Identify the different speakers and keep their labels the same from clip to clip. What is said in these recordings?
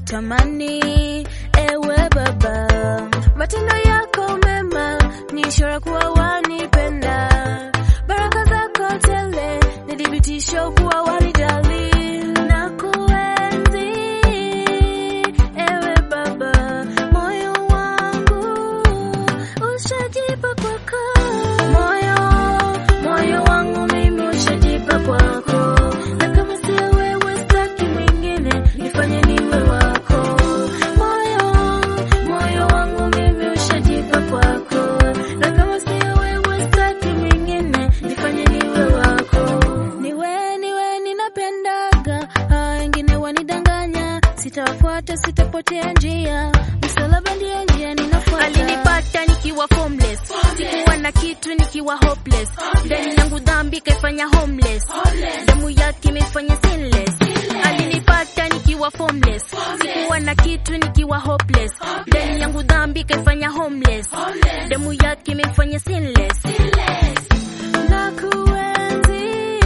Speaker 1: kutamani ewe Baba, matendo yako mema ni ishara kuwa wanipenda, baraka zako tele ni thibitisho kuwa wanijali na kuenzi ewe Baba, moyo wangu ushajipa kwako, moyo moyo wangu mimi ushajipa kwako, na kama sio wewe sitaki mwingine, nifanye niwe wako. Moyo moyo wangu mimi ushajipa kwako, na kama sio wewe sitaki mwingine, nifanye niwe wako. Niwe niwe ninapendaga, hao wengine wanidanganya, sitawafuata sitapotea njia, msalaba ndiyo njia ninafuata.
Speaker 2: Alinipata nikiwa formless, sikuwa na kitu nikiwa hopeless, ndani yangu dhambi kaifanya homeless, damu yake imefanya sinless. Alinipata nikiwa formless, sikuwa na kitu nikiwa hopeless, ndani yangu dhambi kaifanya homeless, damu yake imefanya sinless.
Speaker 1: na kuenzi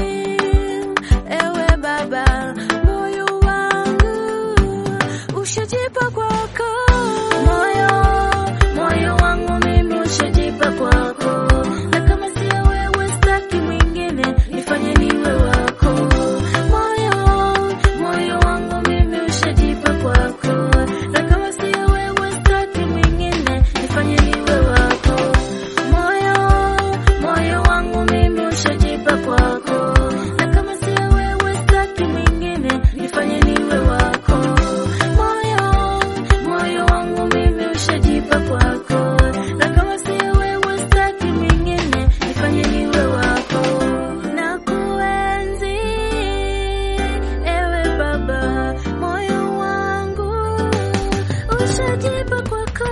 Speaker 1: ewe Baba, moyo wangu ushajipa kwako, moyo moyo wangu mimi ushajipa kwako, na kama sio wewe sitaki mwingine, nifanye niwe wako. Moyo moyo wangu mimi ushajipa kwako, na kama sio wewe sitaki mwingine, nifanye niwe wako. Moyo moyo wangu mimi ushajipa kwako, na kama sio wewe sitaki mwingine, nifanye niwe wako. Moyo moyo wangu mimi ushajipa kwako, na kama sio wewe sitaki mwingine, nifanye niwe wako. Na kuenzi ewe Baba, moyo wangu ushajipa kwako.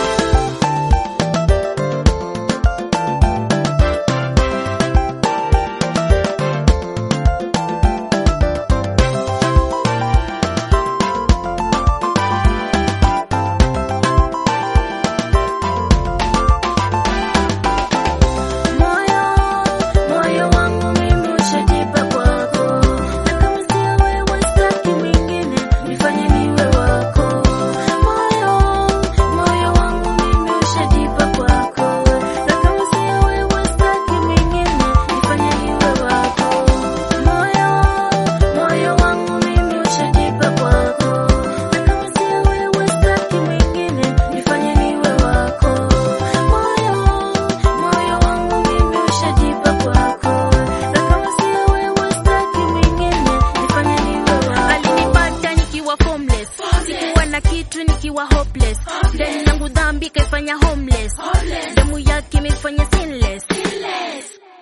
Speaker 1: Moyo moyo wangu mimi ushajipa kwako, na kama sio wewe sitaki mwingine, nifanye niwe wako. Moyo moyo wangu mimi ushajipa kwako, na kama sio wewe sitaki mwingine, nifanye niwe wako. Moyo moyo wangu mimi ushajipa kwako, na kama sio wewe sitaki mwingine, nifanye niwe wako. Moyo moyo wangu mimi ushajipa kwako, na kama sio wewe sitaki mwingine, nifanye niwe wako.
Speaker 2: Alinipata nikiwa formless, sikuwa na kitu nikiwa hopeless, ndani yangu dhambi kaifanya homeless, damu yake imefanya sinless.